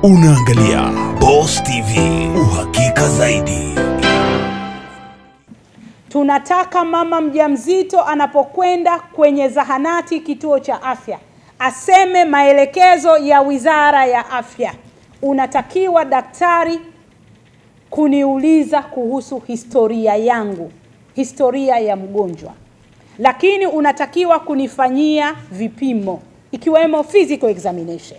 Unaangalia Boss TV, uhakika zaidi. Tunataka mama mjamzito anapokwenda kwenye zahanati, kituo cha afya, aseme maelekezo ya Wizara ya Afya. Unatakiwa daktari kuniuliza kuhusu historia yangu, historia ya mgonjwa, lakini unatakiwa kunifanyia vipimo ikiwemo physical examination.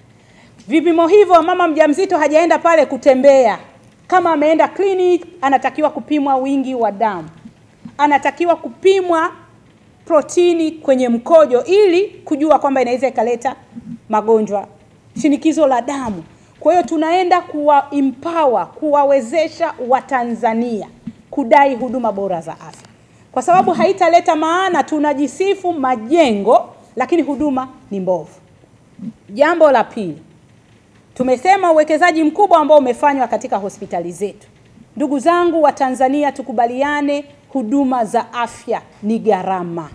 Vipimo hivyo mama mjamzito hajaenda pale kutembea. Kama ameenda clinic, anatakiwa kupimwa wingi wa damu, anatakiwa kupimwa protini kwenye mkojo ili kujua kwamba inaweza ikaleta magonjwa, shinikizo la damu. Kwa hiyo tunaenda kuwa empower, kuwawezesha Watanzania kudai huduma bora za afya, kwa sababu haitaleta maana tunajisifu majengo lakini huduma ni mbovu. Jambo la pili, tumesema uwekezaji mkubwa ambao umefanywa katika hospitali zetu. Ndugu zangu wa Tanzania, tukubaliane, huduma za afya ni gharama,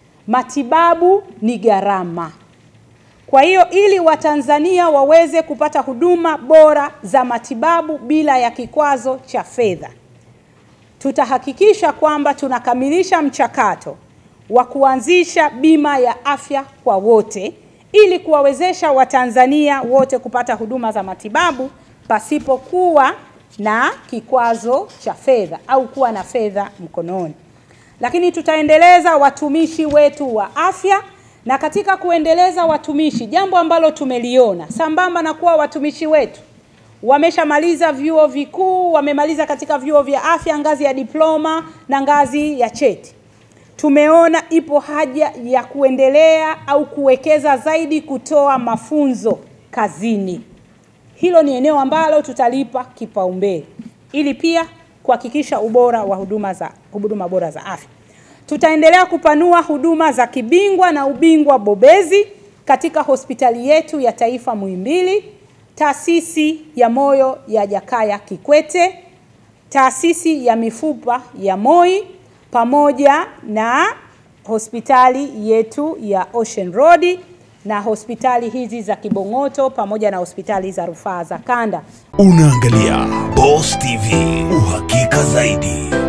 matibabu ni gharama. Kwa hiyo ili Watanzania waweze kupata huduma bora za matibabu bila ya kikwazo cha fedha, tutahakikisha kwamba tunakamilisha mchakato wa kuanzisha bima ya afya kwa wote ili kuwawezesha Watanzania wote kupata huduma za matibabu pasipokuwa na kikwazo cha fedha au kuwa na fedha mkononi. Lakini tutaendeleza watumishi wetu wa afya, na katika kuendeleza watumishi, jambo ambalo tumeliona sambamba na kuwa watumishi wetu wameshamaliza vyuo vikuu, wamemaliza katika vyuo vya afya ngazi ya diploma na ngazi ya cheti tumeona ipo haja ya kuendelea au kuwekeza zaidi kutoa mafunzo kazini. Hilo ni eneo ambalo tutalipa kipaumbele ili pia kuhakikisha ubora wa huduma za huduma bora za afya. Tutaendelea kupanua huduma za kibingwa na ubingwa bobezi katika hospitali yetu ya taifa Muhimbili, taasisi ya moyo ya Jakaya Kikwete, taasisi ya mifupa ya Moi pamoja na hospitali yetu ya Ocean Road na hospitali hizi za Kibong'oto pamoja na hospitali za rufaa za kanda. Unaangalia Boss TV, uhakika zaidi.